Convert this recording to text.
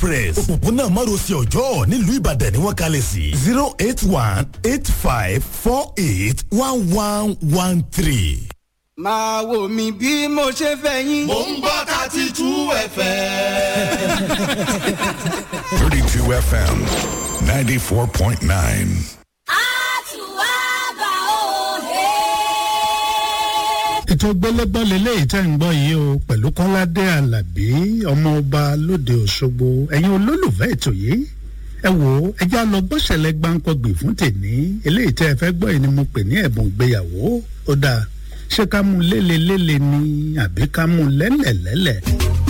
express òpópónà márosẹ̀ ọjọ́ nílùú ìbàdàn ni wọ́n kalẹ̀ sí zero eight one eight five four eight one one one three. máa wò mí bí mo ṣe fẹ́ yín. mò ń gbọ́ thirty two fm. 32 FM 94.9. ètò gbẹlẹgbọn lélẹyìí tẹ́ ń gbọ́ yìí o pẹ̀lú kọ́ládé alábí ọmọọba lóde òṣogbo ẹ̀yin olólùfẹ́ ètò yìí ẹ wò ó ẹjẹ́ á lọ gbọ́sẹ̀lẹ̀ gbáǹkọ́gbì fún tèmi eléyìí tẹ́ ẹ fẹ́ gbọ́ yìí ni mo pè ní ẹ̀bùn ìgbéyàwó ó dáa ṣé ká mú lélelélẹ̀ ni àbí ká mú lẹ́lẹ̀lẹ́lẹ̀.